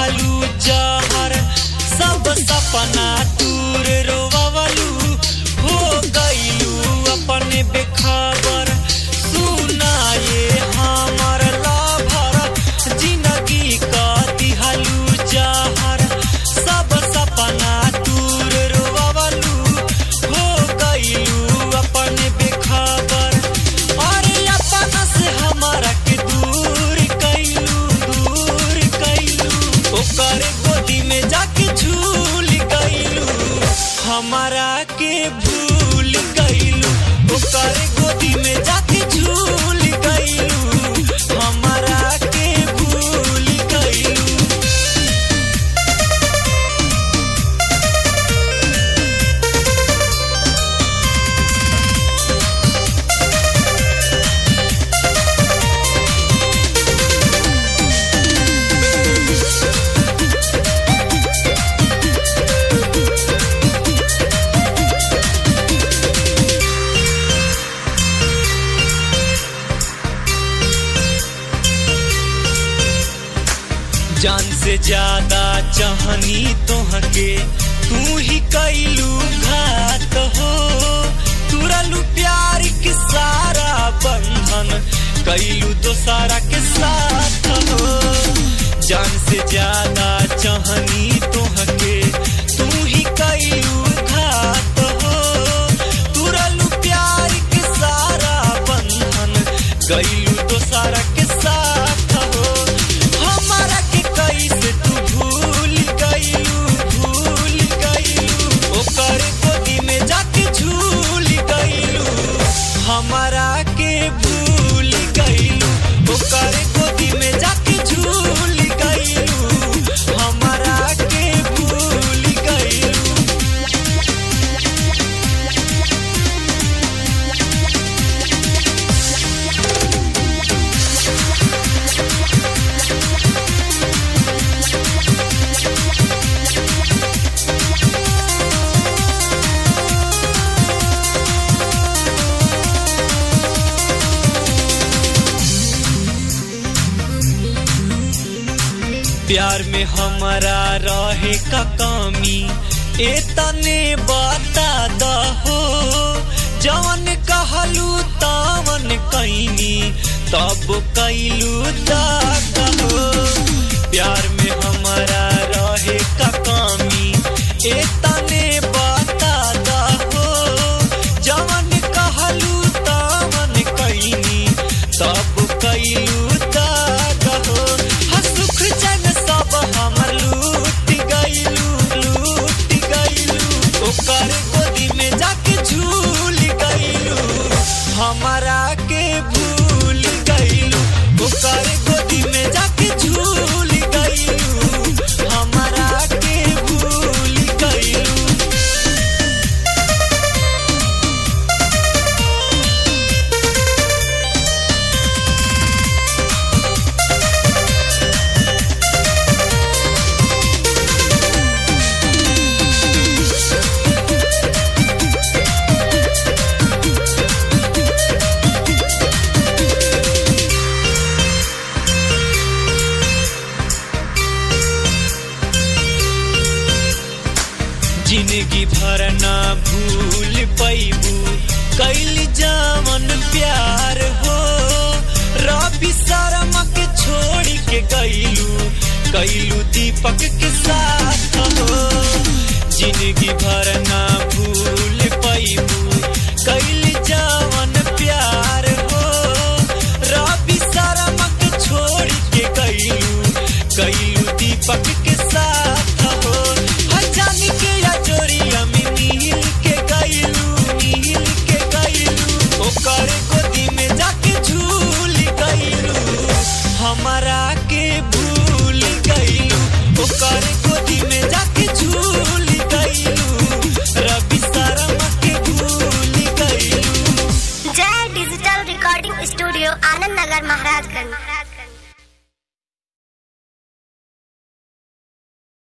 दिहलू जहर सब सपना दूर रोवलू हो गईलू अपने बेखबर सुनाए हमर लाभर जिंदगी का दिहलू जहर सब सपना दूर रोवलू हो गईलू अपने बेखबर अरे अपना से हमारा के दूर कैलू दूर कैलू ओकर गोदी में जाके झूल गईलू हमारा के भूल गईलू ओकर गोदी में जाके झूल गईलू हमारा के भूल गईलू जान से ज्यादा चाहनी तोहके तू ही कैलू घात हो तुरलू प्यार के सारा बंधन कैलू तो सारा के साथ हो जान से ज्यादा चाहनी तोहके तू ही कैलू घात हो तुरलू प्यार के सारा बंधन कैलू तो सारा के साथ हो हमारा के कैसे तू भूल गईलू भूल गईलू ओकर गोदी में जाके झूल गईलू हमारा के भूल गईलू ओकर गोदी में जाके झूल गईलू हमारा के भूल गईलू प्यार में हमारा रहे का कमी ए तने बता दहो जवन कहलू तवन कैनी तब कैलू दहो प्यार में हमारा रहे का कमी ए तने बता दहो जवन कहलू तवन कैनी तब कैलू दहो सुख चैन सब हमर लूट गईलू लूट गईलू ओकर गोदी में जाके झूल गईलू हमारा के भूल गईलू ओकर गोदी में जाके झूल गईलू हमारा के भूल गईलू जिंदगी भर ना भूल पैबू कैल जामन प्यार हो रवि शर्मा के छोड़ के गईलू कैलू दीपक के साथ हो जिंदगी भर ना भूल पैबू कैल जामन प्यार हो रवि शर्मा के छोड़ के गईलू कैलू दीपक के साथ हो हजान के या जोरिया में नील के गईलू नील के गईलू ओकर गोदी में जाके झूल गईलू हमारा के भूल गईलू ओकर गोदी में जाके झूल गईलू रवि शर्मा के भूल गईलू जय डिजिटल रिकॉर्डिंग स्टूडियो आनंद नगर महाराजगंज